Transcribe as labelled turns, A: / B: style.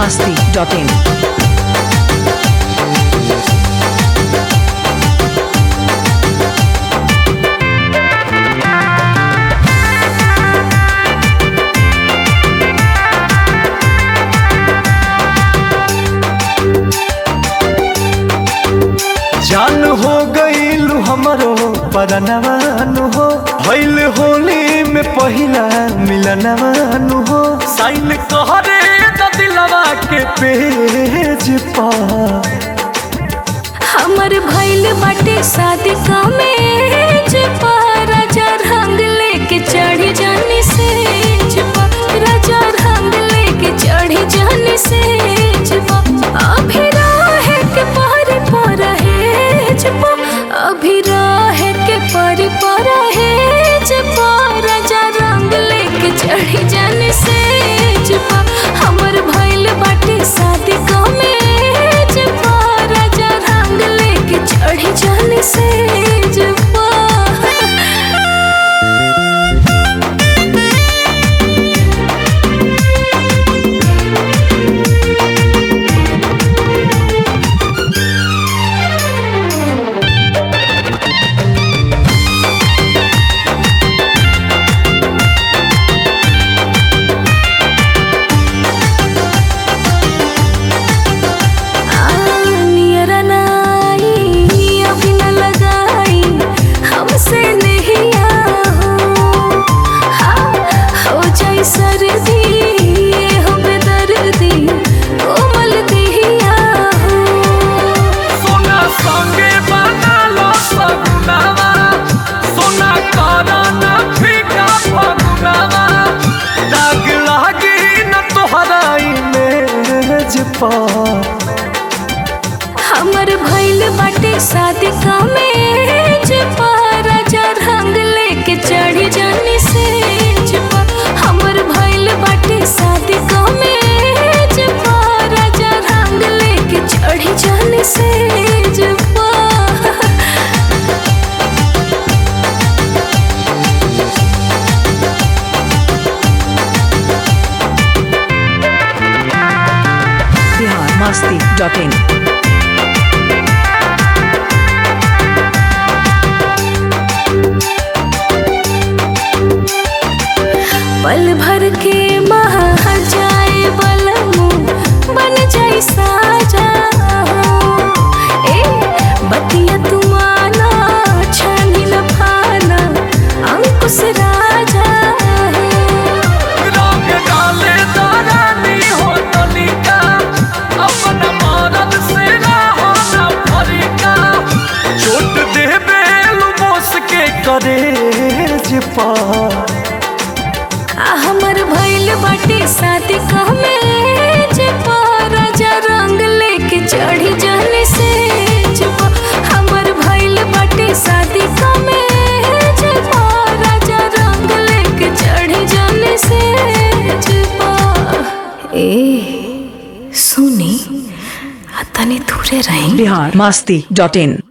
A: masti.in.
B: जान हो गईल हमरो परनवानु हो भइल होली में पहिला मिलनवानु हो साइन कहरे त दिलवा के पेज पर
C: हमर भइल बाटे शादी कमेज पर राजा रंग लेके चढ़ी जानी से राजा रंग लेके चढ़ी जानी से अभी रहे के परी पर है अभी रहे के परी पर है राजा रंग लेके चढ़ी जानी से हमर भइल बाटे शादी कमेज पर राजा रंग लेके चढ़ी जानी से नियर नाई अभी न लगाई हमसे नहीं हो हाँ, हो जाई सर्दी ये हो बेदर्दी कोमल दिया हो
B: सोना संगे बनालो सगुनावा सोना कराना फीका फगुनावा दाग लागी न तोहरा इमेज पर
C: हमर भइल बाटे शादी कमेज पर राजा रंग लेके चढ़ी जानी से हमर भइल बाटे शादी कमेज पर राजा रंग लेके चढ़ी जानी से
A: Bihar masti.in.
C: पल भर के महा जाए बलमु बन जाई साजा ए बतिया तुमाना छानी न फाना अंकुश राजा
B: रंग डाले दारानी हो तनिका अपन मरद से रहो न फरिका चोट देबे लुमोस के करेज पर
C: आ हमर भइल बाटे शादी कमेज पर राजा रंग लेके चढ़ी जाने से हमर भइल बाटे शादी कमेज पर राजा रंग लेके चढ़ी जाने से ए सुनी आ तनी दूरे रही
A: Bihar masti.in.